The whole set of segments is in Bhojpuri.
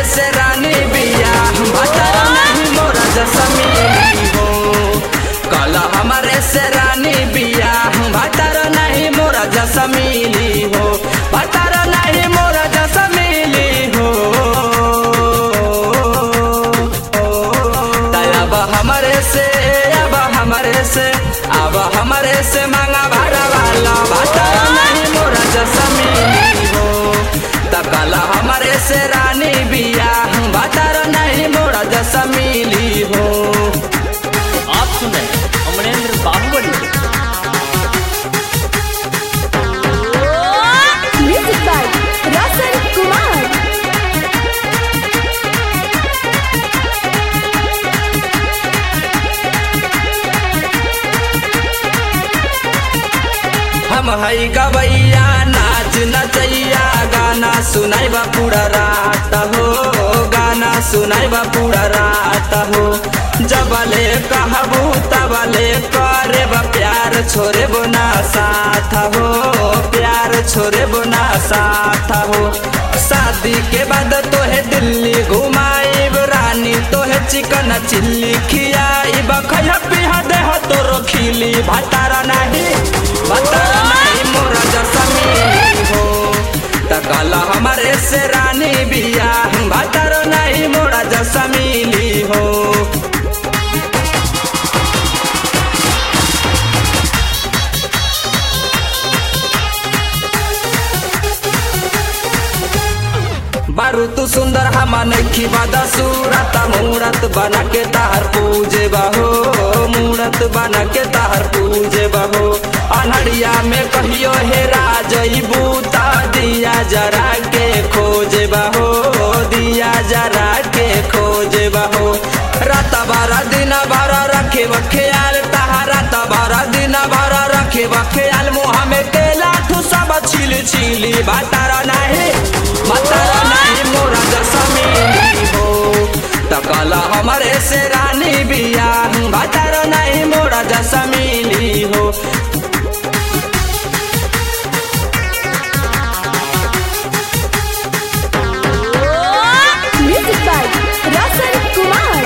से रानी बिया भतर नहीं मोरा जसमीली हो कल हमारे से रानी बिया भतर नहीं मोरा जसमीली हो भतर नहीं मोरा जसमीली हो अब हमारे से अब हमारे से अब हमारे से मांगा भाड़ा वाला भतर नहीं मोरा जसमीली हो तकल हमारे से रानी बिया भतर नहीं मोरा जसमीली हो आप सुन रहे हैं अमरेंद्र बाहुबली Music by Rasan Kumar. हम हई गवैया नाच नचैया गाना सुनाइबा पूरा रात हो गाना सुनाइबा पूरा रात हो जबले कहबू तबले करे बा प्यार छोरे बोना साथ हो प्यार छोरे बोना साथ हो शादी के बाद तोहे दिल्ली घुमाइब रानी तोहे चिकन चिल्ली खियाइब खैया पिहा देह तोरो खिली भतारा नहीं भतारा नहीं मोरा जसमीली हो तकल हमारे से रानी बिया भतारा नहीं मोरा जसमीली हो बारू तू सुंदर हम नखी बादा सूरत मूरत बना के तार पूजे बहो मूरत बना के तार पूजे बहो अनहरिया में कहियो हे राजई बूता दिया जरा के खोजे बहो दिया जरा के खोजे बहो रात बारा दिन बारा रखे बख्याल तहा रात बारा दिन बारा रखे बख्याल मुँह में केला ठू सब छिल छिली बातारा नहीं बातारा नहीं मोरा जसमीली हो तकला हमारे से रानी बिया बातारा नहीं मोरा जसमीली हो Music by Rasan Kumar.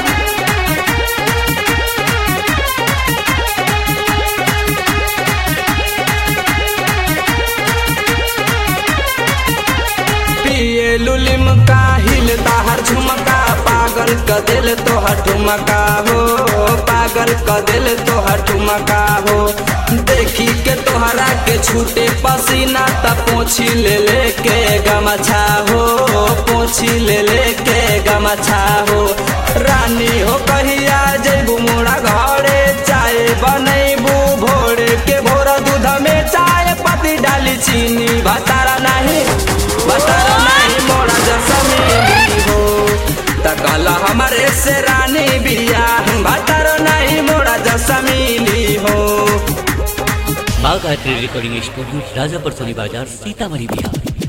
पिए लुलिम का हिलता हर झुमका पागल क दिल तो हर ठुमका हो पागल क दिल तो हर ठुमका हो देखी के तोहरा के छूटे पसीना त पोछी ले ले के गमछा हो पोछी ले ले के गमछा हो रानी हो कहिया जेबू मोरा घरे चाय बनैबू भोर के भोर दूध में चाय पत्ती डाली चीनी भतारा नहीं भतारा नहीं मोरा जसमीली हो तकल हमारे से रानी बिया भतारा नहीं मोरा जसमीली हो बाघ आर्ट्री रिकॉर्डिंग स्टूडियो राजापुर सोनी बाजार सीतामढ़ी बिहार